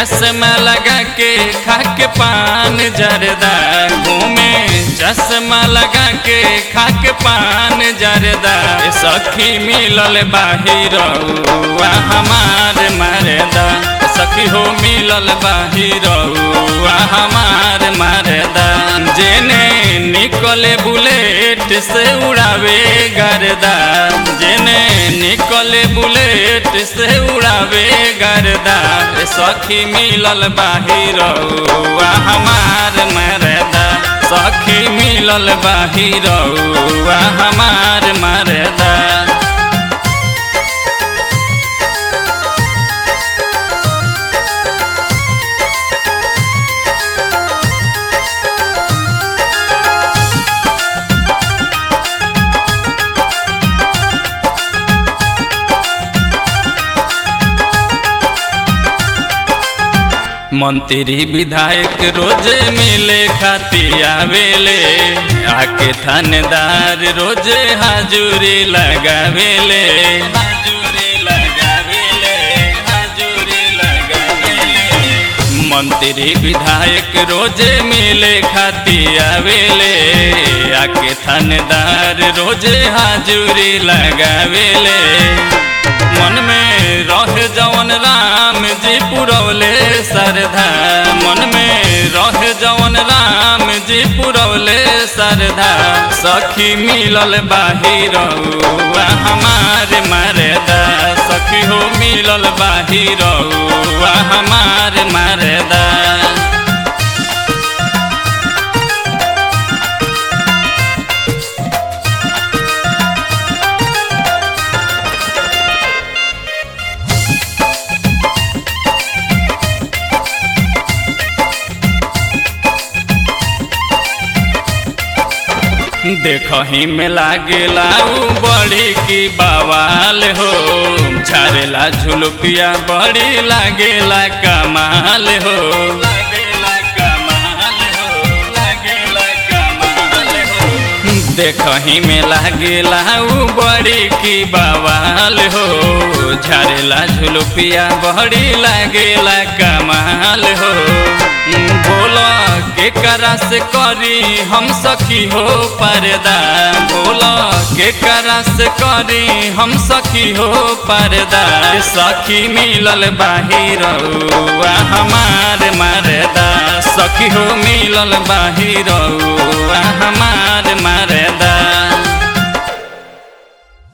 चश्मा लगा के खा के पान जरदा घूमे चश्मा लगा के खा के पान जरदा ए सखी मिलल बाहिर हमार मरदा सखी हो मिलल बाहिर हमार मरदा जेने निकले बुलेट से उड़ावे गर्दा जेने निकले बुलेट से उड़ावे गर्दा ए सखी मिलल बाहिर हमार मरदा सखी मिलल बाहिर हमार मरदा मंत्री विधायक रोज मिले खाती आवेले आके थानेदार रोज हाजुरी लगावेले हाजुरी लगावेले हाजुरी लगावेले मंत्री विधायक रोज मिले खाती आवेले आके थानेदार रोज हाजुरी लगावेले मन में रह जवन राम जी पुरौले सरधा मन में रह जवन राम जी पुरौले सरधा सखी मिलल बाहिर हमार मरदा सखी हो मिलल बाहिर हमार मरदा देखही में लागेला उ बड़ी की बवाल हो झारेला झुलुपिया बड़ी लागेला कमाल हो लागेला कमाल हो लागेला कमाल हो देखही में लागेला उ बड़ी की बवाल हो झारेला झुलुपिया बड़ी लागेला कमाल हो बोला के करा से करी हम सखी हो पर्दा बोला के करा से करी हम सखी हो पर्दा सखी मिलल बाहिर हमार मरदा सखी हो मिलल बाहिर